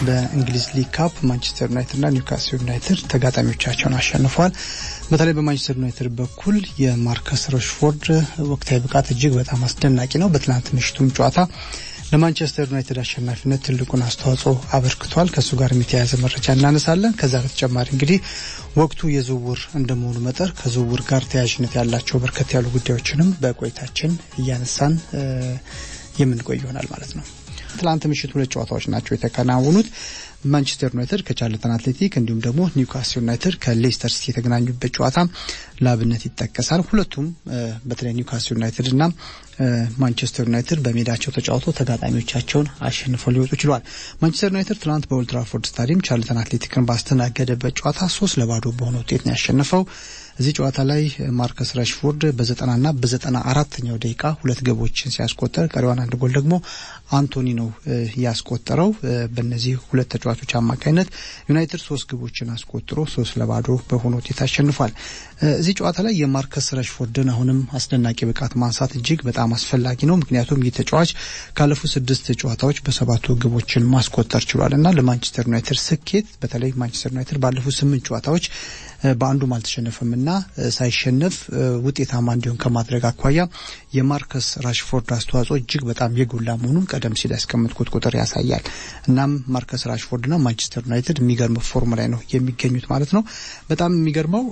በእንግሊዝ ሊግ ካፕ ማንቸስተር ዩናይትድ እና ኒውካስል ዩናይትድ ተጋጣሚዎቻቸውን አሸንፈዋል። በተለይ በማንቸስተር ዩናይትድ በኩል የማርከስ ረሽፎርድ ወቅታዊ ብቃት እጅግ በጣም አስደናቂ ነው። በትናንት ምሽቱም ጨዋታ ለማንቸስተር ዩናይትድ አሸናፊነት ትልቁን አስተዋጽኦ አበርክቷል። ከእሱ ጋር የተያያዘ መረጃ እናነሳለን። ከዛ በተጨማሪ እንግዲህ ወቅቱ የዝውውር እንደመሆኑ መጠን ከዝውውር ጋር ተያያዥነት ያላቸው በርከት ያሉ ጉዳዮችንም በቆይታችን እያነሳን የምንቆይ ይሆናል ማለት ነው። ትላንት ምሽት ሁለት ጨዋታዎች ናቸው የተከናወኑት። ማንቸስተር ዩናይትድ ከቻርልተን አትሌቲክ እንዲሁም ደግሞ ኒውካስል ዩናይትድ ከሌስተር ሲቲ የተገናኙበት ጨዋታ ለአብነት ይጠቀሳል። ሁለቱም በተለይ ኒውካስል ዩናይትድ እና ማንቸስተር ዩናይትድ በሜዳቸው ተጫውተው ተጋጣሚዎቻቸውን አሸንፈው ሊወጡ ችለዋል። ማንቸስተር ዩናይትድ ትናንት በኦልድ ትራፎርድ ስታዲየም ቻርልተን አትሌቲክን ባስተናገደበት ጨዋታ ሶስት ለባዶ በሆነ ውጤት ነው ያሸነፈው። እዚህ ጨዋታ ላይ ማርከስ ራሽፎርድ በዘጠናና በዘጠና አራተኛው ደቂቃ ሁለት ግቦችን ሲያስቆጠር ቀሪዋን አንድ ጎል ደግሞ አንቶኒ ነው ያስቆጠረው። በእነዚህ ሁለት ተጫዋቾች አማካኝነት ዩናይትድ ሶስት ግቦችን አስቆጥሮ ሶስት ለባዶ በሆነ ውጤት አሸንፏል። እዚህ ጨዋታ ላይ የማርከስ ረሽፎርድን አሁንም አስደናቂ ብቃት ማንሳት እጅግ በጣም አስፈላጊ ነው። ምክንያቱም ይህ ተጫዋች ካለፉት ስድስት ጨዋታዎች በሰባቱ ግቦችን ማስቆጠር ችሏል እና ለማንቸስተር ዩናይትድ ስኬት በተለይ ማንቸስተር ዩናይትድ ባለፉት ስምንት ጨዋታዎች በአንዱም አልተሸነፈም እና ሳይሸነፍ ውጤታማ እንዲሆን ከማድረግ አኳያ የማርከስ ራሽፎርድ አስተዋጽኦ እጅግ በጣም የጎላ መሆኑን ቀደም ሲል ያስቀምጥኩት ቁጥር ያሳያል። እናም ማርከስ ራሽፎርድና ማንቸስተር ዩናይትድ የሚገርም ፎርም ላይ ነው የሚገኙት ማለት ነው። በጣም የሚገርመው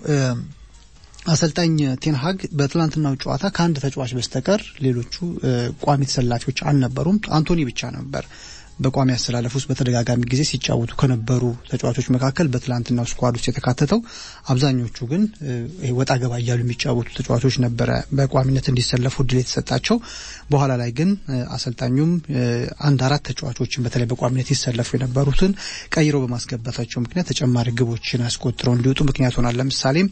አሰልጣኝ ቴንሃግ በትላንትናው ጨዋታ ከአንድ ተጫዋች በስተቀር ሌሎቹ ቋሚ ተሰላፊዎች አልነበሩም። አንቶኒ ብቻ ነበር በቋሚ አሰላለፍ ውስጥ በተደጋጋሚ ጊዜ ሲጫወቱ ከነበሩ ተጫዋቾች መካከል በትላንትናው ስኳድ ውስጥ የተካተተው። አብዛኞቹ ግን ወጣ ገባ እያሉ የሚጫወቱ ተጫዋቾች ነበረ በቋሚነት እንዲሰለፉ እድል የተሰጣቸው። በኋላ ላይ ግን አሰልጣኙም አንድ አራት ተጫዋቾችን በተለይ በቋሚነት ይሰለፉ የነበሩትን ቀይረው በማስገባታቸው ምክንያት ተጨማሪ ግቦችን አስቆጥረው እንዲወጡ ምክንያት ሆናል። ለምሳሌም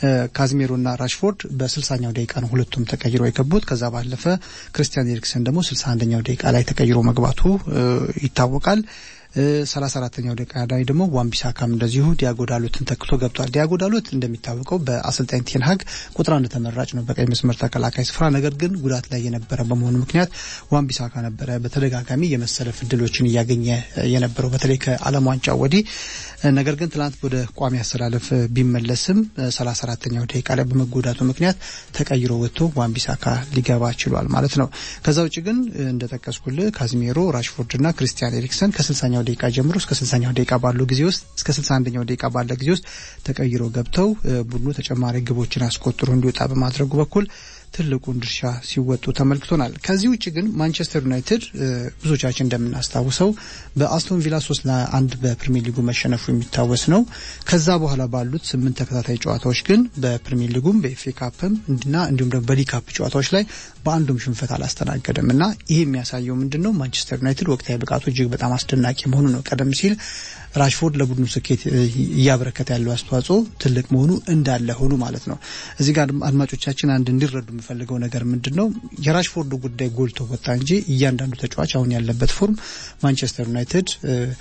ካዝሜሮና ራሽፎርድ በስልሳኛው ደቂቃ ነው ሁለቱም ተቀይረው የገቡት። ከዛ ባለፈ ክርስቲያን ኤሪክሰን ደግሞ ስልሳ አንደኛው ደቂቃ ላይ ተቀይሮ መግባቱ ይታወቃል። ሰላሳ አራተኛው ደቂቃ ላይ ደግሞ ዋንቢሳካም እንደዚሁ ዲያጎ ዳሎትን ተክቶ ገብቷል። ዲያጎ ዳሎት እንደሚታወቀው በአሰልጣኝ ቴንሃግ ቁጥር አንድ ተመራጭ ነው በቀኝ መስመር ተከላካይ ስፍራ። ነገር ግን ጉዳት ላይ የነበረ በመሆኑ ምክንያት ዋንቢሳካ ነበረ በተደጋጋሚ የመሰለፍ እድሎችን እያገኘ የነበረው በተለይ ከዓለም ዋንጫ ወዲህ። ነገር ግን ትናንት ወደ ቋሚ አሰላለፍ ቢመለስም ሰላሳ አራተኛው ደቂቃ ላይ በመጎዳቱ ምክንያት ተቀይሮ ወጥቶ ዋንቢሳካ ሊገባ ችሏል ማለት ነው። ከዛ ውጭ ግን እንደጠቀስኩልህ ካዝሜሮ፣ ራሽፎርድና ክርስቲያን ኤሪክሰን ከስልሳኛው ደቂቃ ጀምሮ እስከ ስልሳኛው ደቂቃ ባለው ጊዜ ውስጥ እስከ ስልሳ አንደኛው ደቂቃ ባለ ጊዜ ውስጥ ተቀይሮ ገብተው ቡድኑ ተጨማሪ ግቦችን አስቆጥሮ እንዲወጣ በማድረጉ በኩል ትልቁን ድርሻ ሲወጡ ተመልክቶናል። ከዚህ ውጭ ግን ማንቸስተር ዩናይትድ ብዙዎቻችን እንደምናስታውሰው በአስቶን ቪላ ሶስት ለአንድ በፕሪሚየር ሊጉ መሸነፉ የሚታወስ ነው። ከዛ በኋላ ባሉት ስምንት ተከታታይ ጨዋታዎች ግን በፕሪሚየር ሊጉም በኤፍኤ ካፕም እና እንዲሁም ደግሞ በሊግ ካፕ ጨዋታዎች ላይ በአንዱም ሽንፈት አላስተናገደም እና ይህ የሚያሳየው ምንድን ነው? ማንቸስተር ዩናይትድ ወቅታዊ ብቃቱ እጅግ በጣም አስደናቂ መሆኑ ነው። ቀደም ሲል ራሽፎርድ ለቡድኑ ስኬት እያበረከተ ያለው አስተዋጽኦ ትልቅ መሆኑ እንዳለ ሆኑ ማለት ነው። እዚህ ጋር አድማጮቻችን አንድ እንዲረዱ የምፈልገው ነገር ምንድን ነው የራሽፎርድ ጉዳይ ጎልቶ ወጣ እንጂ እያንዳንዱ ተጫዋች አሁን ያለበት ፎርም ማንቸስተር ዩናይትድ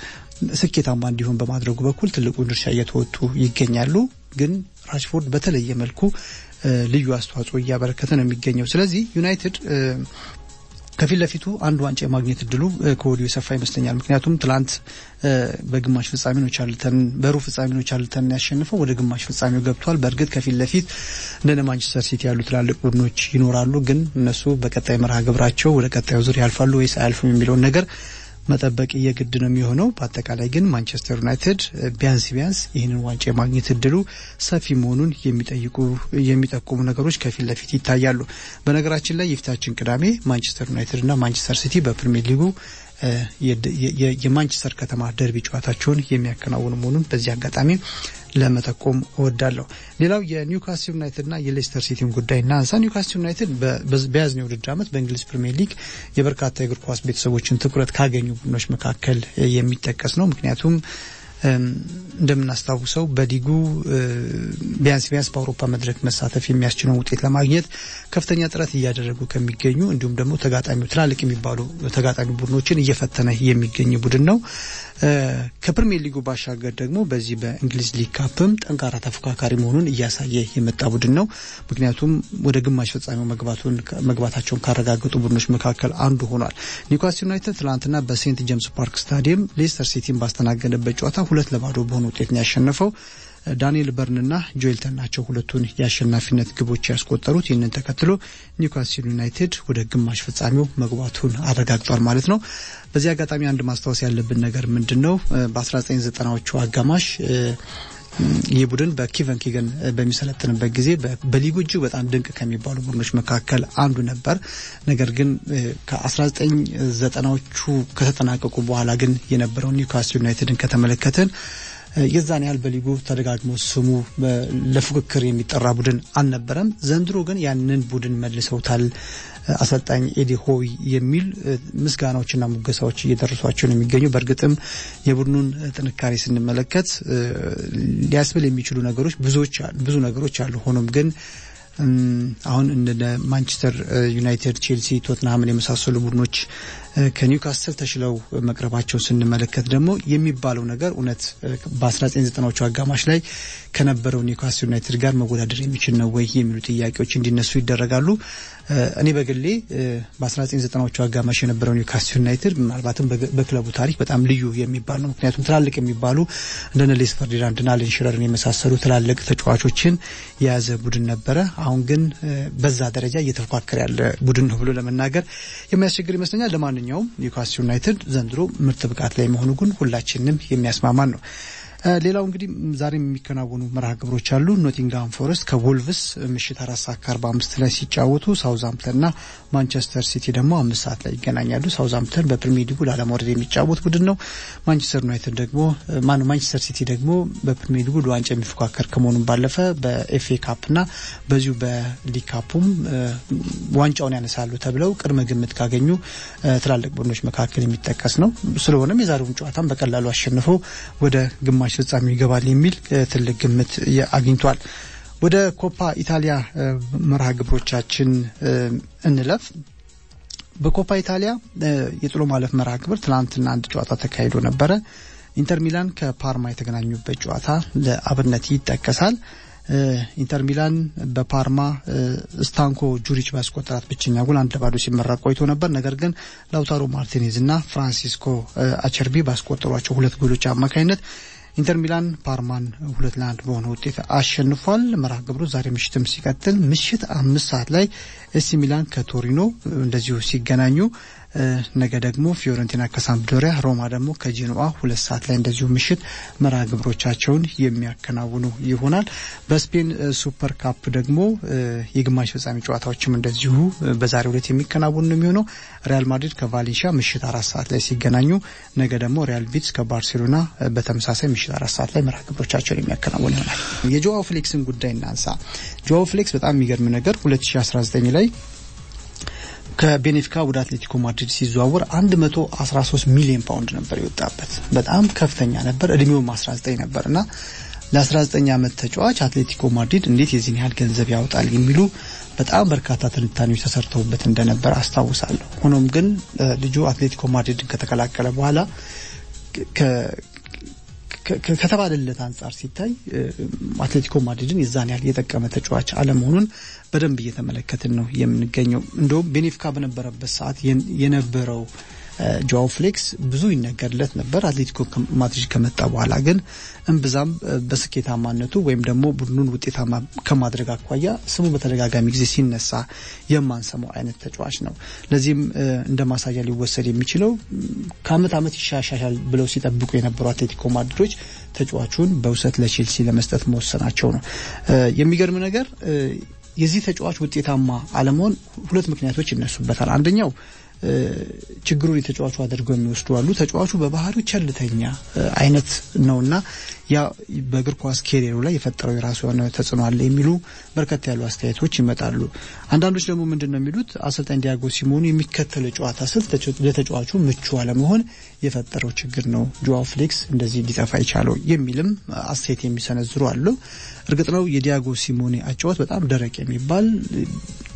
ስኬታማ እንዲሆን በማድረጉ በኩል ትልቁን ድርሻ እየተወጡ ይገኛሉ። ግን ራሽፎርድ በተለየ መልኩ ልዩ አስተዋጽኦ እያበረከተ ነው የሚገኘው። ስለዚህ ዩናይትድ ከፊት ለፊቱ አንድ ዋንጫ የማግኘት እድሉ ከወዲሁ የሰፋ ይመስለኛል። ምክንያቱም ትላንት በግማሽ ፍጻሜ ነው ቻርልተን በሩብ ፍጻሜ ነው ቻርልተን ያሸንፈው ወደ ግማሽ ፍጻሜው ገብቷል። በእርግጥ ከፊት ለፊት እንደነ ማንቸስተር ሲቲ ያሉ ትላልቅ ቡድኖች ይኖራሉ። ግን እነሱ በቀጣይ መርሃ ግብራቸው ወደ ቀጣዩ ዙር ያልፋሉ ወይስ አያልፉም የሚለውን ነገር መጠበቅ የግድ ነው የሚሆነው። በአጠቃላይ ግን ማንቸስተር ዩናይትድ ቢያንስ ቢያንስ ይህንን ዋንጫ የማግኘት እድሉ ሰፊ መሆኑን የሚጠይቁ የሚጠቁሙ ነገሮች ከፊት ለፊት ይታያሉ። በነገራችን ላይ የፊታችን ቅዳሜ ማንቸስተር ዩናይትድ እና ማንቸስተር ሲቲ በፕሪሚየር ሊጉ የማንቸስተር ከተማ ደርቢ ጨዋታቸውን የሚያከናውኑ መሆኑን በዚህ አጋጣሚ ለመጠቆም እወዳለሁ። ሌላው የኒውካስል ዩናይትድና የሌስተር ሲቲን ጉዳይ እናንሳ። ኒውካስል ዩናይትድ በያዝነው የውድድር ዓመት በእንግሊዝ ፕሪምየር ሊግ የበርካታ የእግር ኳስ ቤተሰቦችን ትኩረት ካገኙ ቡድኖች መካከል የሚጠቀስ ነው። ምክንያቱም እንደምናስታውሰው በሊጉ ቢያንስ ቢያንስ በአውሮፓ መድረክ መሳተፍ የሚያስችለውን ውጤት ለማግኘት ከፍተኛ ጥረት እያደረጉ ከሚገኙ እንዲሁም ደግሞ ተጋጣሚ ትላልቅ የሚባሉ ተጋጣሚ ቡድኖችን እየፈተነ የሚገኝ ቡድን ነው። ከፕሪሚየር ሊጉ ባሻገር ደግሞ በዚህ በእንግሊዝ ሊግ ካፕም ጠንካራ ተፎካካሪ መሆኑን እያሳየ የመጣ ቡድን ነው። ምክንያቱም ወደ ግማሽ ፍጻሜው መግባቱን መግባታቸውን ካረጋገጡ ቡድኖች መካከል አንዱ ሆኗል። ኒውካስል ዩናይትድ ትናንትና በሴንት ጄምስ ፓርክ ስታዲየም ሌስተር ሲቲን ባስተናገደበት ጨዋታ ሁለት ለባዶ በሆነ ውጤት ነው ያሸነፈው። ዳንኤል በርንና ጆኤልተን ናቸው ሁለቱን የአሸናፊነት ግቦች ያስቆጠሩት። ይህንን ተከትሎ ኒውካስል ዩናይትድ ወደ ግማሽ ፍጻሜው መግባቱን አረጋግጧል ማለት ነው። በዚህ አጋጣሚ አንድ ማስታወስ ያለብን ነገር ምንድን ነው? በ1990ዎቹ አጋማሽ ይህ ቡድን በኪቨን ኪገን በሚሰለጥንበት ጊዜ በሊጉ እጅግ በጣም ድንቅ ከሚባሉ ቡድኖች መካከል አንዱ ነበር። ነገር ግን ከ1990ዎቹ ከተጠናቀቁ በኋላ ግን የነበረው ኒውካስል ዩናይትድን ከተመለከትን የዛን ያህል በሊጉ ተደጋግሞ ስሙ ለፉክክር የሚጠራ ቡድን አልነበረም። ዘንድሮ ግን ያንን ቡድን መልሰውታል። አሰልጣኝ ኤዲ ሆይ የሚል ምስጋናዎችና ሙገሳዎች እየደረሷቸው ነው የሚገኙ። በእርግጥም የቡድኑን ጥንካሬ ስንመለከት ሊያስብል የሚችሉ ነገሮች ብዙዎች ብዙ ነገሮች አሉ። ሆኖም ግን አሁን እንደ ማንቸስተር ዩናይትድ፣ ቼልሲ፣ ቶትንሃምን የመሳሰሉ ቡድኖች ከኒውካስትል ተሽለው መቅረባቸውን ስንመለከት ደግሞ የሚባለው ነገር እውነት በ1990ዎቹ አጋማሽ ላይ ከነበረው ኒውካስትል ዩናይትድ ጋር መወዳደር የሚችል ነው ወይ የሚሉ ጥያቄዎች እንዲነሱ ይደረጋሉ። እኔ በግሌ በ1990ዎቹ አጋማሽ የነበረው ኒውካስትል ዩናይትድ ምናልባትም በክለቡ ታሪክ በጣም ልዩ የሚባል ነው። ምክንያቱም ትላልቅ የሚባሉ እንደነ ሌስ ፈርዲናንድና አለን ሽረርን የመሳሰሉ ትላልቅ ተጫዋቾችን የያዘ ቡድን ነበረ። አሁን ግን በዛ ደረጃ እየተፎካከረ ያለ ቡድን ነው ብሎ ለመናገር የሚያስቸግር ይመስለኛል። ለማንኛውም ኒውካስትል ዩናይትድ ዘንድሮ ምርጥ ብቃት ላይ መሆኑ ግን ሁላችንም የሚያስማማን ነው። ሌላው እንግዲህ ዛሬም የሚከናወኑ መርሃ ግብሮች አሉ። ኖቲንግሃም ፎረስት ከቮልቭስ ምሽት አራት ሰዓት ከአርባ አምስት ላይ ሲጫወቱ ሳውዝሃምፕተንና ማንቸስተር ሲቲ ደግሞ አምስት ሰዓት ላይ ይገናኛሉ። ሳውዝሃምፕተን በፕሪሚየር ሊጉ ላለመውረድ የሚጫወት ቡድን ነው። ማንቸስተር ዩናይትድ ደግሞ ማነው ማንቸስተር ሲቲ ደግሞ በፕሪሚየር ሊጉ ለዋንጫ የሚፎካከር ከመሆኑም ባለፈ በኤፍኤ ካፕና በዚሁ በሊግ ካፑም ዋንጫውን ያነሳሉ ተብለው ቅድመ ግምት ካገኙ ትላልቅ ቡድኖች መካከል የሚጠቀስ ነው። ስለሆነም የዛሬውን ጨዋታም በቀላሉ አሸንፈው ወደ ግማሽ ፍጻሜ ይገባል የሚል ትልቅ ግምት አግኝቷል። ወደ ኮፓ ኢታሊያ መርሃ ግብሮቻችን እንለፍ። በኮፓ ኢታሊያ የጥሎ ማለፍ መርሃ ግብር ትናንትና አንድ ጨዋታ ተካሂዶ ነበረ። ኢንተር ሚላን ከፓርማ የተገናኙበት ጨዋታ ለአብነት ይጠቀሳል። ኢንተር ሚላን በፓርማ ስታንኮ ጁሪች ባስቆጠራት ብቸኛ ጎል አንድ ለባዶ ሲመራ ቆይቶ ነበር። ነገር ግን ላውታሮ ማርቲኔዝ እና ፍራንሲስኮ አቸርቢ ባስቆጠሯቸው ሁለት ጎሎች አማካኝነት ኢንተር ሚላን ፓርማን ሁለት ለአንድ በሆነ ውጤት አሸንፏል። መርሃ ግብሩ ዛሬ ምሽትም ሲቀጥል ምሽት አምስት ሰዓት ላይ ኤሲ ሚላን ከቶሪኖ እንደዚሁ ሲገናኙ ነገ ደግሞ ፊዮረንቲና ከሳምፕዶሪያ፣ ሮማ ደግሞ ከጄኖዋ ሁለት ሰዓት ላይ እንደዚሁ ምሽት መርሃ ግብሮቻቸውን የሚያከናውኑ ይሆናል። በስፔን ሱፐር ካፕ ደግሞ የግማሽ ፍጻሜ ጨዋታዎችም እንደዚሁ በዛሬው ዕለት የሚከናወኑ ነው የሚሆነው። ሪያል ማድሪድ ከቫሌንሺያ ምሽት አራት ሰዓት ላይ ሲገናኙ፣ ነገ ደግሞ ሪያል ቤቲስ ከባርሴሎና በተመሳሳይ ምሽት አራት ሰዓት ላይ መርሃ ግብሮቻቸውን የሚያከናውኑ ይሆናል። የጆዋው ፍሌክስን ጉዳይ እናንሳ። ጆዋው ፍሌክስ በጣም የሚገርም ነገር 2019 ላይ ከቤኔፊካ ወደ አትሌቲኮ ማድሪድ ሲዘዋወር 113 ሚሊዮን ፓውንድ ነበር የወጣበት። በጣም ከፍተኛ ነበር። እድሜውም 19 ነበር እና ለ19 ዓመት ተጫዋች አትሌቲኮ ማድሪድ እንዴት የዚህን ያህል ገንዘብ ያወጣል የሚሉ በጣም በርካታ ትንታኔዎች ተሰርተውበት እንደነበር አስታውሳለሁ። ሆኖም ግን ልጁ አትሌቲኮ ማድሪድን ከተቀላቀለ በኋላ ከተባለለት አንጻር ሲታይ አትሌቲኮ ማድሪድን የዛን ያህል የጠቀመ ተጫዋች አለመሆኑን በደንብ እየተመለከትን ነው የምንገኘው። እንደውም ቤኔፊካ በነበረበት ሰዓት የነበረው ጆዋው ፍሌክስ ብዙ ይነገርለት ነበር። አትሌቲኮ ማድሪድ ከመጣ በኋላ ግን እምብዛም በስኬታማነቱ ወይም ደግሞ ቡድኑን ውጤታማ ከማድረግ አኳያ ስሙ በተደጋጋሚ ጊዜ ሲነሳ የማንሰማው አይነት ተጫዋች ነው። ለዚህም እንደ ማሳያ ሊወሰድ የሚችለው ከአመት አመት ይሻሻሻል ብለው ሲጠብቁ የነበሩ አትሌቲኮ ማድሪዶች ተጫዋቹን በውሰት ለቼልሲ ለመስጠት መወሰናቸው ነው። የሚገርም ነገር የዚህ ተጫዋች ውጤታማ አለመሆን ሁለት ምክንያቶች ይነሱበታል። አንደኛው ችግሩን የተጫዋቹ አድርገው የሚወስዱ አሉ። ተጫዋቹ በባህሪው ቸልተኛ አይነት ነውና ያ በእግር ኳስ ኬሪየሩ ላይ የፈጠረው የራሱ የሆነ ተጽዕኖ አለ የሚሉ በርከት ያሉ አስተያየቶች ይመጣሉ። አንዳንዶች ደግሞ ምንድን ነው የሚሉት አሰልጣኝ ዲያጎ ሲሞኑ የሚከተለው ጨዋታ ስልት ለተጫዋቹ ምቹ አለመሆን የፈጠረው ችግር ነው ጆዋ ፍሌክስ እንደዚህ ሊጠፋ የቻለው የሚልም አስተያየት የሚሰነዝሩ አሉ። እርግጥ ነው የዲያጎ ሲሞኔ አጫወት በጣም ደረቅ የሚባል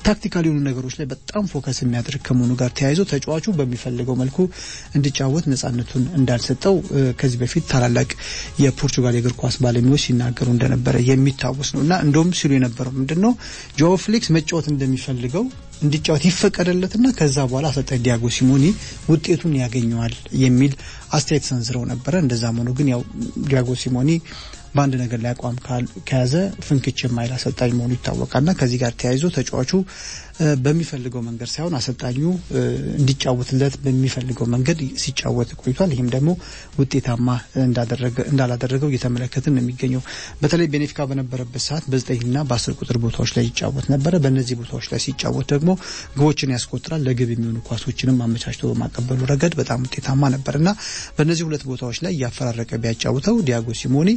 ታክቲካል የሆኑ ነገሮች ላይ በጣም ፎከስ የሚያደርግ ከመሆኑ ጋር ተያይዞ ተጫዋቹ በሚፈልገው መልኩ እንዲጫወት ነጻነቱን እንዳልሰጠው ከዚህ በፊት ታላላቅ የፖርቹጋል የእግር ኳስ ባለሙያዎች ሲናገሩ እንደነበረ የሚታወስ ነው እና እንደውም ሲሉ የነበረው ምንድን ነው ጆዋ ፍሌክስ መጫወት እንደሚፈልገው እንዲጫወት ይፈቀደለትና ከዛ በኋላ አሰልጣኝ ዲያጎ ሲሞኒ ውጤቱን ያገኘዋል የሚል አስተያየት ሰንዝረው ነበረ። እንደዛም ሆኖ ግን ያው ዲያጎ ሲሞኒ በአንድ ነገር ላይ አቋም ከያዘ ፍንክች የማይል አሰልጣኝ መሆኑ ይታወቃልና ከዚህ ጋር ተያይዞ ተጫዋቹ በሚፈልገው መንገድ ሳይሆን አሰልጣኙ እንዲጫወትለት በሚፈልገው መንገድ ሲጫወት ቆይቷል። ይህም ደግሞ ውጤታማ እንዳላደረገው እየተመለከትን ነው የሚገኘው። በተለይ ቤኔፊካ በነበረበት ሰዓት በዘጠኝና በአስር ቁጥር ቦታዎች ላይ ይጫወት ነበረ። በእነዚህ ቦታዎች ላይ ሲጫወት ደግሞ ግቦችን ያስቆጥራል። ለግብ የሚሆኑ ኳሶችንም አመቻችቶ በማቀበሉ ረገድ በጣም ውጤታማ ነበር እና በእነዚህ ሁለት ቦታዎች ላይ እያፈራረቀ ቢያጫውተው ዲያጎ ሲሞኒ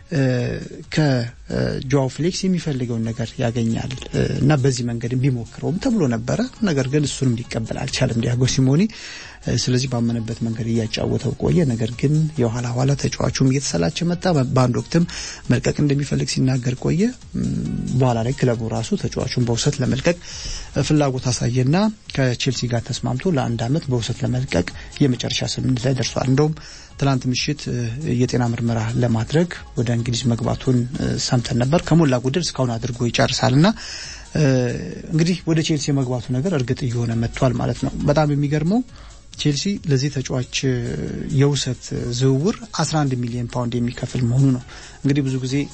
ከጆዋው ፍሌክስ የሚፈልገውን ነገር ያገኛል እና በዚህ መንገድ ቢሞክረውም ተብሎ ነበረ። ነገር ግን እሱንም ሊቀበል አልቻለም ዲያጎ ሲሞኒ። ስለዚህ ባመነበት መንገድ እያጫወተው ቆየ። ነገር ግን የኋላ ኋላ ተጫዋቹም እየተሰላቸ መጣ። በአንድ ወቅትም መልቀቅ እንደሚፈልግ ሲናገር ቆየ። በኋላ ላይ ክለቡ ራሱ ተጫዋቹን በውሰት ለመልቀቅ ፍላጎት አሳየና ከቼልሲ ጋር ተስማምቶ ለአንድ ዓመት በውሰት ለመልቀቅ የመጨረሻ ስምምነት ላይ ደርሷል። እንደውም ትላንት ምሽት የጤና ምርመራ ለማድረግ ወደ እንግሊዝ መግባቱን ሰምተን ነበር። ከሞላ ጎደል እስካሁን አድርጎ ይጨርሳል እና እንግዲህ ወደ ቼልሲ የመግባቱ ነገር እርግጥ እየሆነ መጥቷል ማለት ነው። በጣም የሚገርመው ቼልሲ ለዚህ ተጫዋች የውሰት ዝውውር 11 ሚሊዮን ፓውንድ የሚከፍል መሆኑ ነው። እንግዲህ ብዙ ጊዜ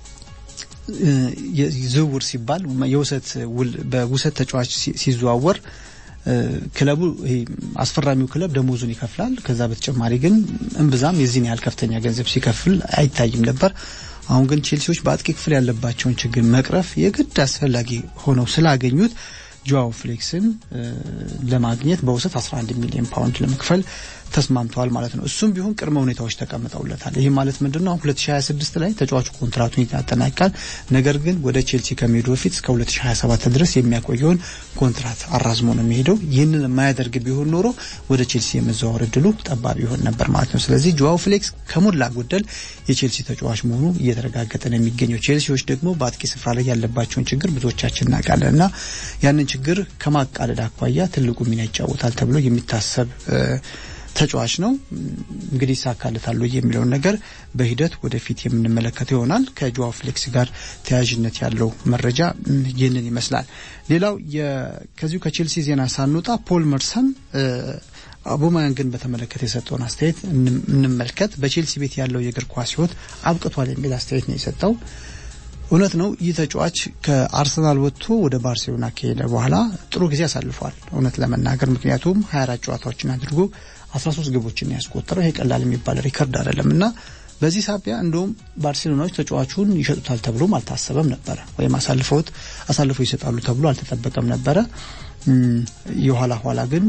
ዝውውር ሲባል የውሰት ውል በውሰት ተጫዋች ሲዘዋወር ክለቡ አስፈራሚው ክለብ ደሞዙን ይከፍላል። ከዛ በተጨማሪ ግን እምብዛም የዚህን ያህል ከፍተኛ ገንዘብ ሲከፍል አይታይም ነበር። አሁን ግን ቼልሲዎች በአጥቂ ክፍል ያለባቸውን ችግር መቅረፍ የግድ አስፈላጊ ሆነው ስላገኙት ጆዋው ፍሌክስን ለማግኘት በውሰት 11 ሚሊዮን ፓውንድ ለመክፈል ተስማምተዋል ማለት ነው። እሱም ቢሆን ቅድመ ሁኔታዎች ተቀምጠውለታል። ይህ ማለት ምንድን ነው? 2026 ላይ ተጫዋቹ ኮንትራቱን ያጠናቅቃል። ነገር ግን ወደ ቼልሲ ከመሄዱ በፊት እስከ 2027 ድረስ የሚያቆየውን ኮንትራት አራዝሞ ነው የሚሄደው። ይህንን የማያደርግ ቢሆን ኖሮ ወደ ቼልሲ የመዘዋወር እድሉ ጠባብ ይሆን ነበር ማለት ነው። ስለዚህ ጆዋው ፍሌክስ ከሞላ ጎደል የቼልሲ ተጫዋች መሆኑ እየተረጋገጠ ነው የሚገኘው። ቼልሲዎች ደግሞ በአጥቂ ስፍራ ላይ ያለባቸውን ችግር ብዙዎቻችን እናውቃለን እና ያንን ችግር ከማቃለል አኳያ ትልቁ ሚና ይጫወታል ተብሎ የሚታሰብ ተጫዋች ነው። እንግዲህ ይሳካለታል የሚለውን ነገር በሂደት ወደፊት የምንመለከተው ይሆናል። ከጆዋ ፍሌክስ ጋር ተያያዥነት ያለው መረጃ ይህንን ይመስላል። ሌላው ከዚሁ ከቼልሲ ዜና ሳንወጣ ፖል መርሰን አቡማያንግን በተመለከተ የሰጠውን አስተያየት እንመልከት። በቼልሲ ቤት ያለው የእግር ኳስ ሕይወት አብቅቷል የሚል አስተያየት ነው የሰጠው። እውነት ነው። ይህ ተጫዋች ከአርሰናል ወጥቶ ወደ ባርሴሎና ከሄደ በኋላ ጥሩ ጊዜ አሳልፏል፣ እውነት ለመናገር ምክንያቱም 24 ጨዋታዎችን አድርጎ 13 ግቦችን ያስቆጠረው ይሄ ቀላል የሚባል ሪከርድ አይደለም እና በዚህ ሳቢያ እንደውም ባርሴሎናዎች ተጫዋቹን ይሸጡታል ተብሎም አልታሰበም ነበረ፣ ወይም አሳልፈውት አሳልፈው ይሰጣሉ ተብሎ አልተጠበቀም ነበረ። የኋላ ኋላ ግን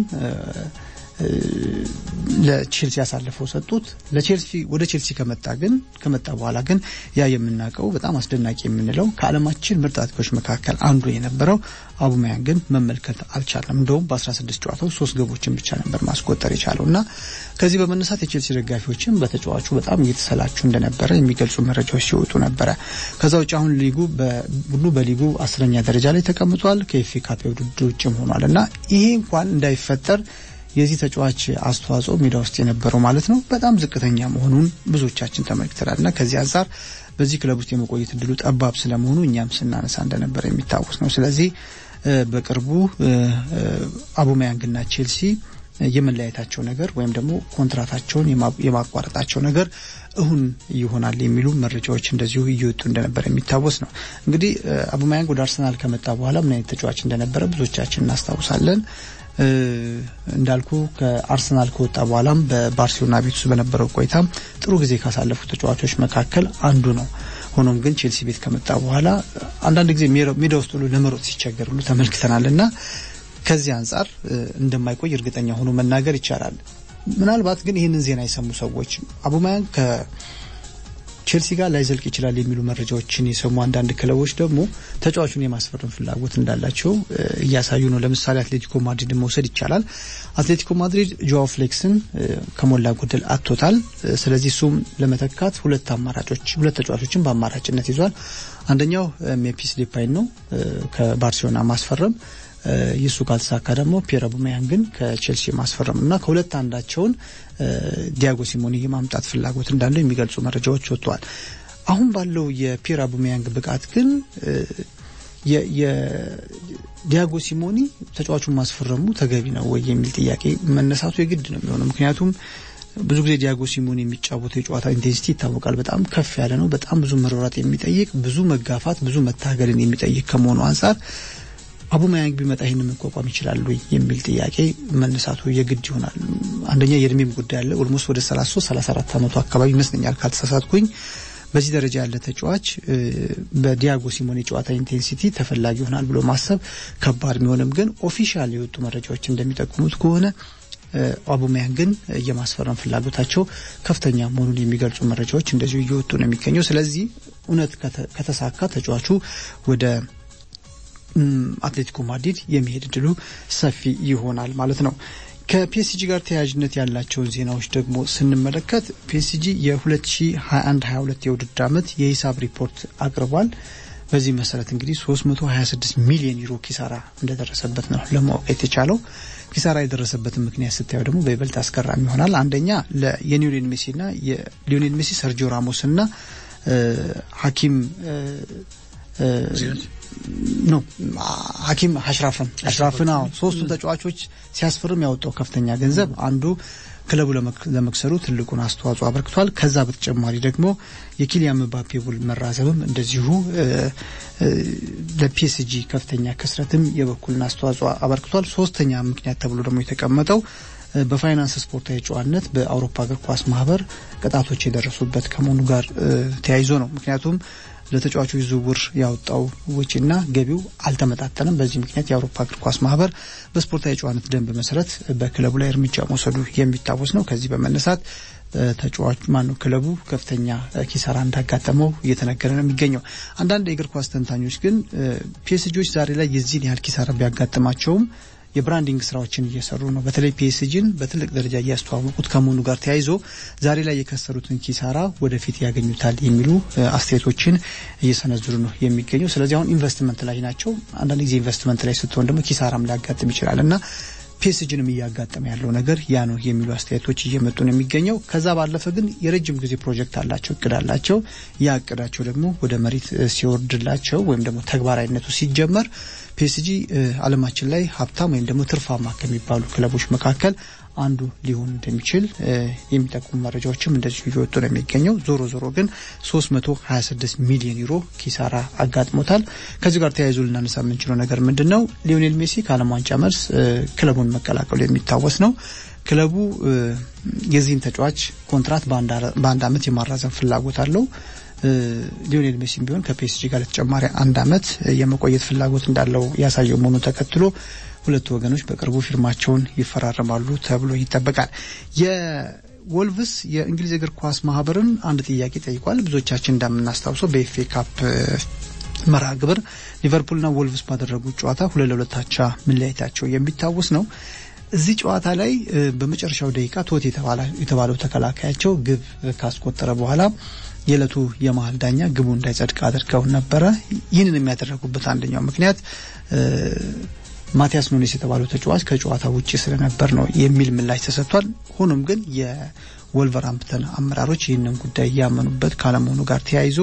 ለቼልሲ አሳልፈው ሰጡት። ለቼልሲ ወደ ቼልሲ ከመጣ ግን ከመጣ በኋላ ግን ያ የምናውቀው በጣም አስደናቂ የምንለው ከዓለማችን ምርጥ አጥቂዎች መካከል አንዱ የነበረው አቡማያን ግን መመልከት አልቻለም። እንደውም በ16 ጨዋታዎች ሶስት ግቦችን ብቻ ነበር ማስቆጠር የቻለው እና ከዚህ በመነሳት የቼልሲ ደጋፊዎችም በተጫዋቹ በጣም እየተሰላቹ እንደነበረ የሚገልጹ መረጃዎች ሲወጡ ነበረ። ከዛ ውጭ አሁን ሊጉ ቡድኑ በሊጉ አስረኛ ደረጃ ላይ ተቀምጧል። ከኤፍ ኤ ካፕ ውድድር ውጭም ሆኗል እና ይሄ እንኳን እንዳይፈጠር የዚህ ተጫዋች አስተዋጽኦ ሜዳ ውስጥ የነበረው ማለት ነው በጣም ዝቅተኛ መሆኑን ብዙዎቻችን ተመልክተናል እና ከዚህ አንጻር በዚህ ክለብ ውስጥ የመቆየት እድሉ ጠባብ ስለመሆኑ እኛም ስናነሳ እንደነበረ የሚታወስ ነው። ስለዚህ በቅርቡ አቡማያንግና ቼልሲ የመለያየታቸው ነገር ወይም ደግሞ ኮንትራታቸውን የማቋረጣቸው ነገር እሁን ይሆናል የሚሉ መረጃዎች እንደዚሁ እየወጡ እንደነበረ የሚታወስ ነው። እንግዲህ አቡማያንግ ወደ አርሰናል ከመጣ በኋላ ምን አይነት ተጫዋች እንደነበረ ብዙዎቻችን እናስታውሳለን። እንዳልኩ ከአርሰናል ከወጣ በኋላም በባርሴሎና ቤት ውስጥ በነበረው ቆይታ ጥሩ ጊዜ ካሳለፉ ተጫዋቾች መካከል አንዱ ነው። ሆኖም ግን ቼልሲ ቤት ከመጣ በኋላ አንዳንድ ጊዜ ሜዳ ውስጥ ሁሉ ለመሮጥ ሲቸገር ሁሉ ተመልክተናል እና ከዚህ አንጻር እንደማይቆይ እርግጠኛ ሆኖ መናገር ይቻላል። ምናልባት ግን ይህንን ዜና የሰሙ ሰዎች አቡማያን ቼልሲ ጋር ላይዘልቅ ይችላል የሚሉ መረጃዎችን የሰሙ አንዳንድ ክለቦች ደግሞ ተጫዋቹን የማስፈረም ፍላጎት እንዳላቸው እያሳዩ ነው። ለምሳሌ አትሌቲኮ ማድሪድን መውሰድ ይቻላል። አትሌቲኮ ማድሪድ ጆዋ ፍሌክስን ከሞላ ጎደል አጥቶታል። ስለዚህ እሱም ለመተካት ሁለት አማራጮች ሁለት ተጫዋቾችን በአማራጭነት ይዟል። አንደኛው ሜምፊስ ዴፓይን ነው ከባርሴሎና ማስፈረም ይሱ ካልተሳካ ደግሞ ፒየር አቡሜያንግን ከቼልሲ ማስፈረም እና ከሁለት አንዳቸውን ዲያጎ ሲሞኒ የማምጣት ፍላጎት እንዳለው የሚገልጹ መረጃዎች ወጥተዋል። አሁን ባለው የፒየር አቡሜያንግ ብቃት ግን የዲያጎ ሲሞኒ ተጫዋቹን ማስፈረሙ ተገቢ ነው ወይ የሚል ጥያቄ መነሳቱ የግድ ነው የሚሆነው። ምክንያቱም ብዙ ጊዜ ዲያጎ ሲሞኒ የሚጫወተው የጨዋታ ኢንቴንሲቲ ይታወቃል። በጣም ከፍ ያለ ነው። በጣም ብዙ መሯሯጥ የሚጠይቅ ብዙ መጋፋት፣ ብዙ መታገልን የሚጠይቅ ከመሆኑ አንጻር አቡሜያንግ ቢመጣ ይህንን መቋቋም ይችላሉ የሚል ጥያቄ መነሳቱ የግድ ይሆናል። አንደኛ የእድሜም ጉዳይ አለ። ኦልሞስት ወደ 33 34 ዓመቱ አካባቢ ይመስለኛል ካልተሳሳትኩኝ። በዚህ ደረጃ ያለ ተጫዋች በዲያጎ ሲሞኔ ጨዋታ ኢንቴንሲቲ ተፈላጊ ይሆናል ብሎ ማሰብ ከባድ ቢሆንም ግን ኦፊሻል የወጡ መረጃዎች እንደሚጠቁሙት ከሆነ አቡሜያንግን የማስፈረም ፍላጎታቸው ከፍተኛ መሆኑን የሚገልጹ መረጃዎች እንደዚሁ እየወጡ ነው የሚገኘው። ስለዚህ እውነት ከተሳካ ተጫዋቹ ወደ አትሌቲኮ ማድሪድ የመሄድ እድሉ ሰፊ ይሆናል ማለት ነው። ከፒኤስጂ ጋር ተያያዥነት ያላቸውን ዜናዎች ደግሞ ስንመለከት ፒኤስጂ የ2021-22 የውድድር ዓመት የሂሳብ ሪፖርት አቅርቧል። በዚህ መሰረት እንግዲህ 326 ሚሊዮን ዩሮ ኪሳራ እንደደረሰበት ነው ለማወቅ የተቻለው። ኪሳራ የደረሰበትን ምክንያት ስታየው ደግሞ በይበልጥ አስገራሚ ይሆናል። አንደኛ የሊዮኔል ሜሲና የሊዮኔል ሜሲ ሰርጂዮ ራሞስና ሐኪም ነው ሐኪም አሽራፍን አሽራፍን አዎ ሶስቱን ተጫዋቾች ሲያስፈርም ያወጣው ከፍተኛ ገንዘብ አንዱ ክለቡ ለመክሰሩ ትልቁን አስተዋጽኦ አበርክቷል። ከዛ በተጨማሪ ደግሞ የኪሊያን ምባፔ ውል መራዘምም እንደዚሁ ለፒኤስጂ ከፍተኛ ክስረትም የበኩልን አስተዋጽኦ አበርክቷል። ሶስተኛ ምክንያት ተብሎ ደግሞ የተቀመጠው በፋይናንስ ስፖርታዊ ጨዋነት በአውሮፓ እግር ኳስ ማህበር ቅጣቶች የደረሱበት ከመሆኑ ጋር ተያይዞ ነው። ምክንያቱም ለተጫዋቾች ዝውውር ያወጣው ወጪና ገቢው አልተመጣጠንም። በዚህ ምክንያት የአውሮፓ እግር ኳስ ማህበር በስፖርታዊ ጨዋነት ደንብ መሰረት በክለቡ ላይ እርምጃ መውሰዱ የሚታወስ ነው። ከዚህ በመነሳት ተጫዋች ማነው ክለቡ ከፍተኛ ኪሳራ እንዳጋጠመው እየተነገረ ነው የሚገኘው። አንዳንድ የእግር ኳስ ተንታኞች ግን ፒኤስጂዎች ዛሬ ላይ የዚህን ያህል ኪሳራ ቢያጋጥማቸውም የብራንዲንግ ስራዎችን እየሰሩ ነው። በተለይ ፒኤስጂን በትልቅ ደረጃ እያስተዋወቁት ከመሆኑ ጋር ተያይዞ ዛሬ ላይ የከሰሩትን ኪሳራ ወደፊት ያገኙታል የሚሉ አስተያየቶችን እየሰነዝሩ ነው የሚገኘው። ስለዚህ አሁን ኢንቨስትመንት ላይ ናቸው። አንዳንድ ጊዜ ኢንቨስትመንት ላይ ስትሆን ደግሞ ኪሳራም ሊያጋጥም ይችላል እና ፒኤስጂንም እያጋጠመ ያለው ነገር ያ ነው የሚሉ አስተያየቶች እየመጡ ነው የሚገኘው። ከዛ ባለፈ ግን የረጅም ጊዜ ፕሮጀክት አላቸው፣ እቅድ አላቸው። ያ እቅዳቸው ደግሞ ወደ መሬት ሲወርድላቸው ወይም ደግሞ ተግባራዊነቱ ሲጀመር ፒኤስጂ ዓለማችን ላይ ሀብታም ወይም ደግሞ ትርፋማ ከሚባሉ ክለቦች መካከል አንዱ ሊሆን እንደሚችል የሚጠቁሙ መረጃዎችም እንደዚሁ እየወጡ ነው የሚገኘው። ዞሮ ዞሮ ግን 326 ሚሊዮን ዩሮ ኪሳራ አጋጥሞታል። ከዚህ ጋር ተያይዞ ልናነሳ የምንችለው ነገር ምንድን ነው? ሊዮኔል ሜሲ ከዓለም ዋንጫ መልስ ክለቡን መቀላቀሉ የሚታወስ ነው። ክለቡ የዚህን ተጫዋች ኮንትራት በአንድ ዓመት የማራዘም ፍላጎት አለው። ሊዮኔል ሜሲም ቢሆን ከፒኤስጂ ጋር ለተጨማሪ አንድ ዓመት የመቆየት ፍላጎት እንዳለው ያሳየው መሆኑን ተከትሎ ሁለቱ ወገኖች በቅርቡ ፊርማቸውን ይፈራረማሉ ተብሎ ይጠበቃል። የወልቭስ የእንግሊዝ እግር ኳስ ማህበርን አንድ ጥያቄ ጠይቋል። ብዙዎቻችን እንደምናስታውሰው በኤፍኤ ካፕ መርሃ ግብር ሊቨርፑልና ወልቭስ ባደረጉት ጨዋታ ሁለት ለሁለት አቻ መለያየታቸው የሚታወስ ነው። እዚህ ጨዋታ ላይ በመጨረሻው ደቂቃ ቶት የተባለው ተከላካያቸው ግብ ካስቆጠረ በኋላ የዕለቱ የመሀል ዳኛ ግቡ እንዳይጸድቅ አድርገው ነበረ። ይህንን የሚያደረጉበት አንደኛው ምክንያት ማቲያስ ኑኔስ የተባለው ተጫዋች ከጨዋታ ውጭ ስለነበር ነው የሚል ምላሽ ተሰጥቷል። ሆኖም ግን የወልቨርሃምፕተን አመራሮች ይህንን ጉዳይ እያመኑበት ካለመሆኑ ጋር ተያይዞ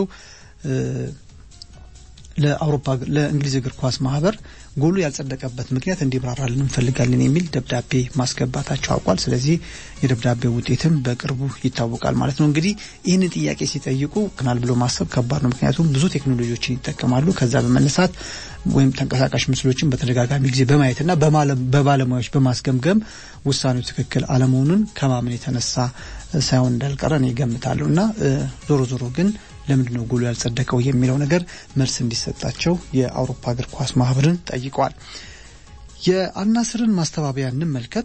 ለአውሮፓ ለእንግሊዝ እግር ኳስ ማህበር ጎሉ ያልጸደቀበት ምክንያት እንዲብራራልን እንፈልጋለን የሚል ደብዳቤ ማስገባታቸው አውቋል። ስለዚህ የደብዳቤው ውጤትም በቅርቡ ይታወቃል ማለት ነው። እንግዲህ ይህንን ጥያቄ ሲጠይቁ ክናል ብሎ ማሰብ ከባድ ነው። ምክንያቱም ብዙ ቴክኖሎጂዎችን ይጠቀማሉ። ከዛ በመነሳት ወይም ተንቀሳቃሽ ምስሎችን በተደጋጋሚ ጊዜ በማየትና በባለሙያዎች በማስገምገም ውሳኔው ትክክል አለመሆኑን ከማመን የተነሳ ሳይሆን እንዳልቀረ እኔ እገምታለሁ እና ዞሮ ዞሮ ግን ለምንድን ነው ጎሉ ያልጸደቀው የሚለው ነገር መልስ እንዲሰጣቸው የአውሮፓ እግር ኳስ ማህበርን ጠይቀዋል። የአልናስርን ማስተባበያ እንመልከት።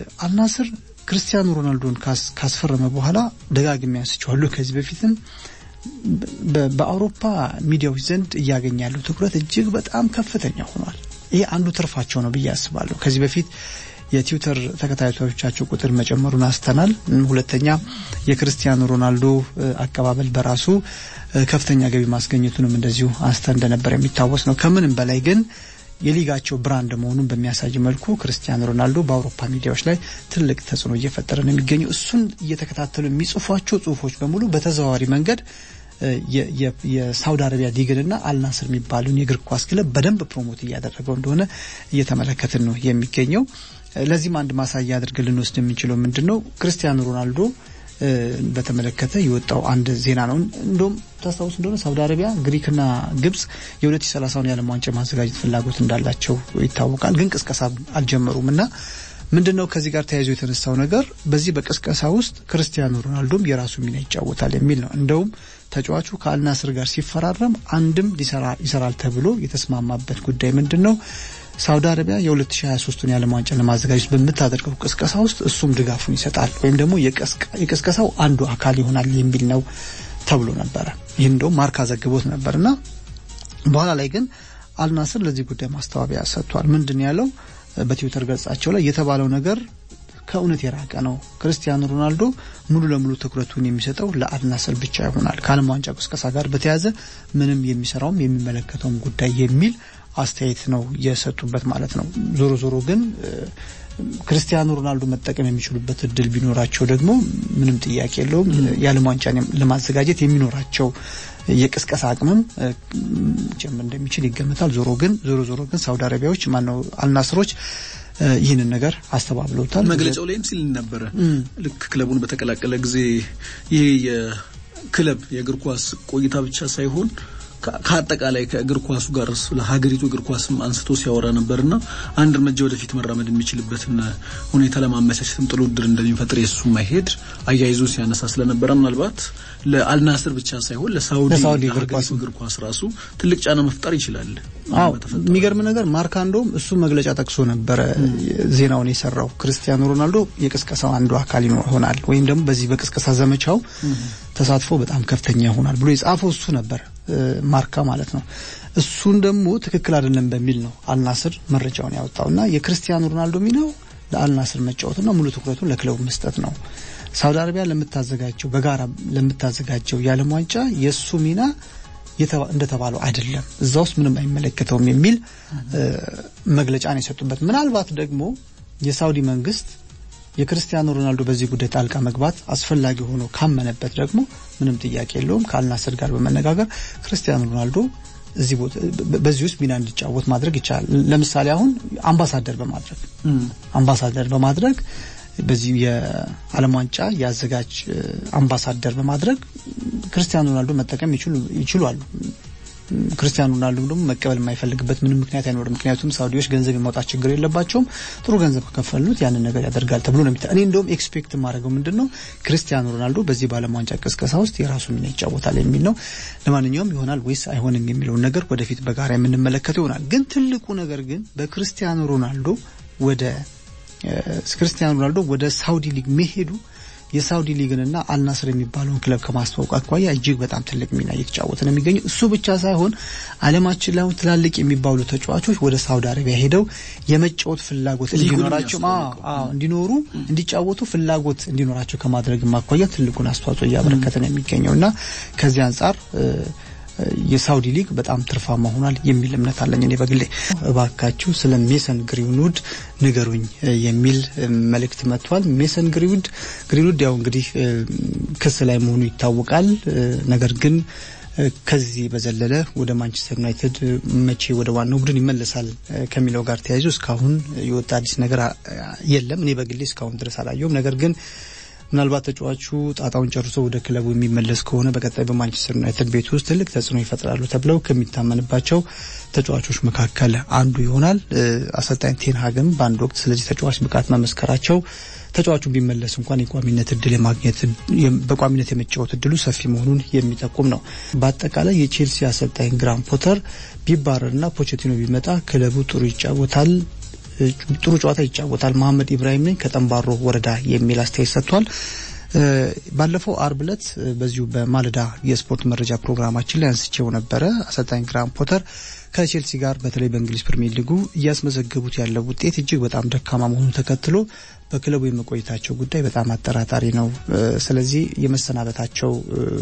አልናስር ክርስቲያኖ ሮናልዶን ካስፈረመ በኋላ ደጋግሜ አንስቼዋለሁ ከዚህ በፊትም በአውሮፓ ሚዲያዎች ዘንድ እያገኘ ያለው ትኩረት እጅግ በጣም ከፍተኛ ሆኗል። ይሄ አንዱ ትርፋቸው ነው ብዬ አስባለሁ። ከዚህ በፊት የትዊተር ተከታታዮቻቸው ቁጥር መጨመሩን አስተናል። ሁለተኛ የክርስቲያኖ ሮናልዶ አቀባበል በራሱ ከፍተኛ ገቢ ማስገኘቱንም እንደዚሁ አንስተ እንደነበር የሚታወስ ነው። ከምንም በላይ ግን የሊጋቸው ብራንድ መሆኑን በሚያሳይ መልኩ ክርስቲያኖ ሮናልዶ በአውሮፓ ሚዲያዎች ላይ ትልቅ ተጽዕኖ እየፈጠረ ነው የሚገኘው። እሱን እየተከታተሉ የሚጽፏቸው ጽሁፎች በሙሉ በተዘዋዋሪ መንገድ የሳውዲ አረቢያ ሊግንና አልናስር የሚባሉን የእግር ኳስ ክለብ በደንብ ፕሮሞት እያደረገው እንደሆነ እየተመለከትን ነው የሚገኘው። ለዚህም አንድ ማሳያ አድርገን ልንወስድ የምንችለው ምንድን ነው ክርስቲያኖ ሮናልዶ በተመለከተ የወጣው አንድ ዜና ነው። እንደውም ታስታውስ እንደሆነ ሳውዲ አረቢያ፣ ግሪክና ግብጽ የ2030ውን የዓለም ዋንጫ ማዘጋጀት ፍላጎት እንዳላቸው ይታወቃል። ግን ቅስቀሳ አልጀመሩም እና ምንድን ነው ከዚህ ጋር ተያይዞ የተነሳው ነገር በዚህ በቅስቀሳ ውስጥ ክርስቲያኖ ሮናልዶም የራሱ ሚና ይጫወታል የሚል ነው። እንደውም ተጫዋቹ ከአልናስር ጋር ሲፈራረም አንድም ይሰራል ተብሎ የተስማማበት ጉዳይ ምንድን ነው? ሳውዲ አረቢያ የ2023ቱን የዓለም ዋንጫ ለማዘጋጀት በምታደርገው ቅስቀሳ ውስጥ እሱም ድጋፉን ይሰጣል ወይም ደግሞ የቅስቀሳው አንዱ አካል ይሆናል የሚል ነው ተብሎ ነበረ። ይህን እንደውም ማርካ ዘግቦት ነበር እና በኋላ ላይ ግን አልናስር ለዚህ ጉዳይ ማስተባበያ ሰጥቷል። ምንድን ያለው በትዊተር ገጻቸው ላይ የተባለው ነገር ከእውነት የራቀ ነው። ክርስቲያኖ ሮናልዶ ሙሉ ለሙሉ ትኩረቱን የሚሰጠው ለአልናስር ብቻ ይሆናል። ከዓለም ዋንጫ ቅስቀሳ ጋር በተያያዘ ምንም የሚሰራውም የሚመለከተውም ጉዳይ የሚል አስተያየት ነው የሰጡበት ማለት ነው። ዞሮ ዞሮ ግን ክርስቲያኖ ሮናልዶ መጠቀም የሚችሉበት እድል ቢኖራቸው ደግሞ ምንም ጥያቄ የለውም የዓለም ዋንጫን ለማዘጋጀት የሚኖራቸው የቅስቀሳ አቅምም ጨምር እንደሚችል ይገመታል። ዞሮ ግን ዞሮ ዞሮ ግን ሳውዲ አረቢያዎች ማነው አልናስሮች ይህንን ነገር አስተባብለውታል። መግለጫው ላይም ሲል ነበረ ልክ ክለቡን በተቀላቀለ ጊዜ ይሄ የክለብ የእግር ኳስ ቆይታ ብቻ ሳይሆን ከአጠቃላይ ከእግር ኳሱ ጋር ለሀገሪቱ እግር ኳስም አንስቶ ሲያወራ ነበርና አንድ እርምጃ ወደፊት መራመድ የሚችልበትን ሁኔታ ለማመቻቸትም ጥሩ እድል እንደሚፈጥር የሱ ማይሄድ አያይዞ ሲያነሳ ስለነበረ ምናልባት ለአልናስር ብቻ ሳይሆን ለሳውዲ እግር ኳስ ራሱ ትልቅ ጫና መፍጠር ይችላል። አዎ የሚገርም ነገር ማርካ እንደውም እሱ መግለጫ ጠቅሶ ነበረ ዜናውን የሰራው ክርስቲያኖ ሮናልዶ የቅስቀሳው አንዱ አካል ይሆናል ወይም ደግሞ በዚህ በቅስቀሳ ዘመቻው ተሳትፎ በጣም ከፍተኛ ይሆናል ብሎ የጻፈው እሱ ነበር ማርካ ማለት ነው። እሱን ደግሞ ትክክል አይደለም በሚል ነው አልናስር መረጃውን ያወጣውና የክርስቲያኖ ሮናልዶ ሚናው ለአልናስር መጫወትና ሙሉ ትኩረቱን ለክለቡ መስጠት ነው። ሳውዲ አረቢያ ለምታዘጋጀው በጋራ ለምታዘጋጀው የዓለም ዋንጫ የእሱ ሚና እንደተባለው አይደለም፣ እዛ ውስጥ ምንም አይመለከተውም የሚል መግለጫ ነው የሰጡበት። ምናልባት ደግሞ የሳውዲ መንግስት የክርስቲያኖ ሮናልዶ በዚህ ጉዳይ ጣልቃ መግባት አስፈላጊ ሆኖ ካመነበት ደግሞ ምንም ጥያቄ የለውም ከአልናስር ጋር በመነጋገር ክርስቲያኖ ሮናልዶ እዚህ ቦታ በዚህ ውስጥ ሚና እንዲጫወት ማድረግ ይቻላል። ለምሳሌ አሁን አምባሳደር በማድረግ አምባሳደር በማድረግ በዚህ የዓለም ዋንጫ የአዘጋጅ አምባሳደር በማድረግ ክርስቲያኖ ሮናልዶ መጠቀም ይችላሉ። ክርስቲያኖ ሮናልዶ ደግሞ መቀበል የማይፈልግበት ምንም ምክንያት አይኖርም። ምክንያቱም ሳውዲዎች ገንዘብ የማውጣት ችግር የለባቸውም። ጥሩ ገንዘብ ከከፈሉት ያንን ነገር ያደርጋል ተብሎ ነው። እኔ እንደውም ኤክስፔክት የማደርገው ምንድን ነው ክርስቲያኖ ሮናልዶ በዚህ በዓለም ዋንጫ ቅስቀሳ ውስጥ የራሱ ሚና ይጫወታል የሚል ነው። ለማንኛውም ይሆናል ወይስ አይሆንም የሚለውን ነገር ወደፊት በጋራ የምንመለከተው ይሆናል። ግን ትልቁ ነገር ግን በክርስቲያኖ ሮናልዶ ወደ ክርስቲያኖ ሮናልዶ ወደ ሳውዲ ሊግ መሄዱ የሳውዲ ሊግንና አልናስር የሚባለውን ክለብ ከማስተዋወቅ አኳያ እጅግ በጣም ትልቅ ሚና እየተጫወተ ነው የሚገኘው። እሱ ብቻ ሳይሆን ዓለማችን ላይ ትላልቅ የሚባሉ ተጫዋቾች ወደ ሳውዲ አረቢያ ሄደው የመጫወት ፍላጎት እንዲኖራቸው እንዲኖሩ እንዲጫወቱ ፍላጎት እንዲኖራቸው ከማድረግ አኳያ ትልቁን አስተዋጽኦ እያበረከተ ነው የሚገኘው እና ከዚህ አንጻር የሳውዲ ሊግ በጣም ትርፋማ ሆኗል የሚል እምነት አለኝ እኔ በግሌ። እባካችሁ ስለ ሜሰን ግሪንውድ ንገሩኝ የሚል መልእክት መጥቷል። ሜሰን ግሪንውድ ግሪንውድ ያው እንግዲህ ክስ ላይ መሆኑ ይታወቃል። ነገር ግን ከዚህ በዘለለ ወደ ማንቸስተር ዩናይትድ መቼ ወደ ዋናው ቡድን ይመለሳል ከሚለው ጋር ተያይዞ እስካሁን የወጣ አዲስ ነገር የለም። እኔ በግሌ እስካሁን ድረስ አላየውም። ነገር ግን ምናልባት ተጫዋቹ ጣጣውን ጨርሶ ወደ ክለቡ የሚመለስ ከሆነ በቀጣይ በማንቸስተር ዩናይትድ ቤት ውስጥ ትልቅ ተጽዕኖ ይፈጥራሉ ተብለው ከሚታመንባቸው ተጫዋቾች መካከል አንዱ ይሆናል። አሰልጣኝ ቴንሃግም በአንድ ወቅት ስለዚህ ተጫዋች ብቃት መመስከራቸው ተጫዋቹ ቢመለስ እንኳን የቋሚነት እድል የማግኘት በቋሚነት የመጫወት እድሉ ሰፊ መሆኑን የሚጠቁም ነው። በአጠቃላይ የቼልሲ አሰልጣኝ ግራም ፖተር ቢባረርና ፖቼቲኖ ቢመጣ ክለቡ ጥሩ ይጫወታል ጥሩ ጨዋታ ይጫወታል። መሐመድ ኢብራሂም ነኝ ከጠንባሮ ወረዳ የሚል አስተያየት ሰጥቷል። ባለፈው አርብ ዕለት በዚሁ በማለዳ የስፖርት መረጃ ፕሮግራማችን ላይ አንስቼው ነበረ። አሰልጣኝ ግራም ፖተር ከቼልሲ ጋር በተለይ በእንግሊዝ ፕሪሚየር ሊጉ እያስመዘገቡት ያለው ውጤት እጅግ በጣም ደካማ መሆኑን ተከትሎ በክለቡ የመቆየታቸው ጉዳይ በጣም አጠራጣሪ ነው። ስለዚህ የመሰናበታቸው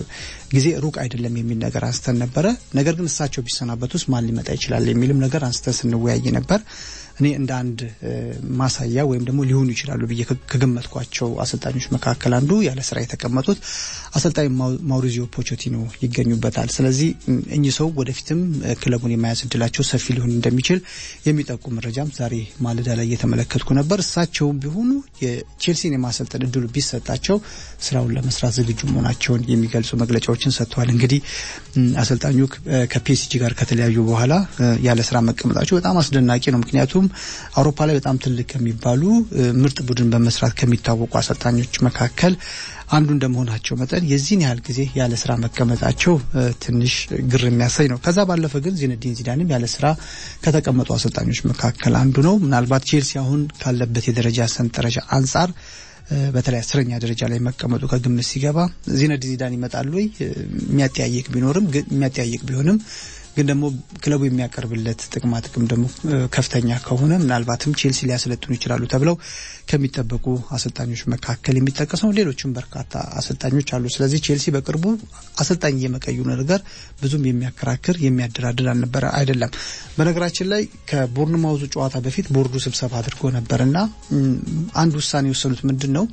ጊዜ ሩቅ አይደለም የሚል ነገር አንስተን ነበረ። ነገር ግን እሳቸው ቢሰናበቱስ ማን ሊመጣ ይችላል የሚልም ነገር አንስተን ስንወያይ ነበር። እኔ እንደ አንድ ማሳያ ወይም ደግሞ ሊሆኑ ይችላሉ ብዬ ከገመትኳቸው አሰልጣኞች መካከል አንዱ ያለ ስራ የተቀመጡት አሰልጣኝ ማውሪዚዮ ፖቼቲኖ ይገኙበታል። ስለዚህ እኚህ ሰው ወደፊትም ክለቡን የመያዝ እድላቸው ሰፊ ሊሆን እንደሚችል የሚጠቁም መረጃም ዛሬ ማለዳ ላይ እየተመለከትኩ ነበር። እሳቸውም ቢሆኑ የቼልሲን የማሰልጠን እድሉ ቢሰጣቸው ስራውን ለመስራት ዝግጁ መሆናቸውን የሚገልጹ መግለጫዎችን ሰጥተዋል። እንግዲህ አሰልጣኙ ከፒኤስጂ ጋር ከተለያዩ በኋላ ያለ ስራ መቀመጣቸው በጣም አስደናቂ ነው። ምክንያቱም አውሮፓ ላይ በጣም ትልቅ ከሚባሉ ምርጥ ቡድን በመስራት ከሚታወቁ አሰልጣኞች መካከል አንዱ እንደመሆናቸው መጠን የዚህን ያህል ጊዜ ያለ ስራ መቀመጣቸው ትንሽ ግር የሚያሳይ ነው። ከዛ ባለፈ ግን ዚነዲን ዚዳንም ያለ ስራ ከተቀመጡ አሰልጣኞች መካከል አንዱ ነው። ምናልባት ቼልሲ አሁን ካለበት የደረጃ ሰንጠረዥ አንጻር በተለይ አስረኛ ደረጃ ላይ መቀመጡ ከግምት ሲገባ ዚነዲን ዚዳን ይመጣሉ ወይ የሚያጠያይቅ ቢኖርም የሚያጠያይቅ ቢሆንም ግን ደግሞ ክለቡ የሚያቀርብለት ጥቅማ ጥቅም ደግሞ ከፍተኛ ከሆነ ምናልባትም ቼልሲ ሊያሰለጥኑ ይችላሉ ተብለው ከሚጠበቁ አሰልጣኞች መካከል የሚጠቀስ ነው። ሌሎችም በርካታ አሰልጣኞች አሉ። ስለዚህ ቼልሲ በቅርቡ አሰልጣኝ የመቀዩ ነገር ብዙም የሚያከራክር የሚያደራድር አልነበረ አይደለም። በነገራችን ላይ ከቦርንማውዙ ጨዋታ በፊት ቦርዱ ስብሰባ አድርጎ ነበርና አንድ ውሳኔ የወሰኑት ምንድን ነው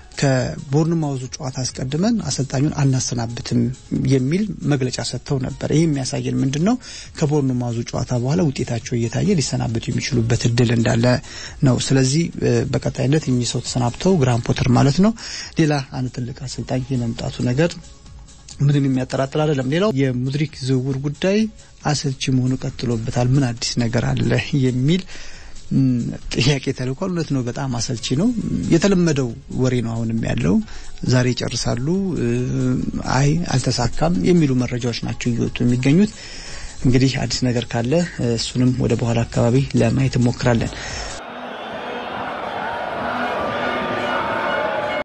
ከቦርንማውዙ ጨዋታ አስቀድመን አሰልጣኙን አናሰናብትም የሚል መግለጫ ሰጥተው ነበር። ይህ የሚያሳየን ምንድን ነው? ከቦርንማውዙ ጨዋታ በኋላ ውጤታቸው እየታየ ሊሰናበቱ የሚችሉበት እድል እንዳለ ነው። ስለዚህ በቀጣይነት እኚህ ሰው ተሰናብተው ግራም ፖተር ማለት ነው ሌላ አንድ ትልቅ አሰልጣኝ የመምጣቱ ነገር ምንም የሚያጠራጥር አይደለም። ሌላው የሙድሪክ ዝውውር ጉዳይ አሰልቺ መሆኑ ቀጥሎበታል። ምን አዲስ ነገር አለ የሚል ጥያቄ ተልኳል። እውነት ነው፣ በጣም አሰልቺ ነው። የተለመደው ወሬ ነው አሁንም ያለው። ዛሬ ይጨርሳሉ፣ አይ አልተሳካም የሚሉ መረጃዎች ናቸው እየወጡ የሚገኙት። እንግዲህ አዲስ ነገር ካለ እሱንም ወደ በኋላ አካባቢ ለማየት እንሞክራለን።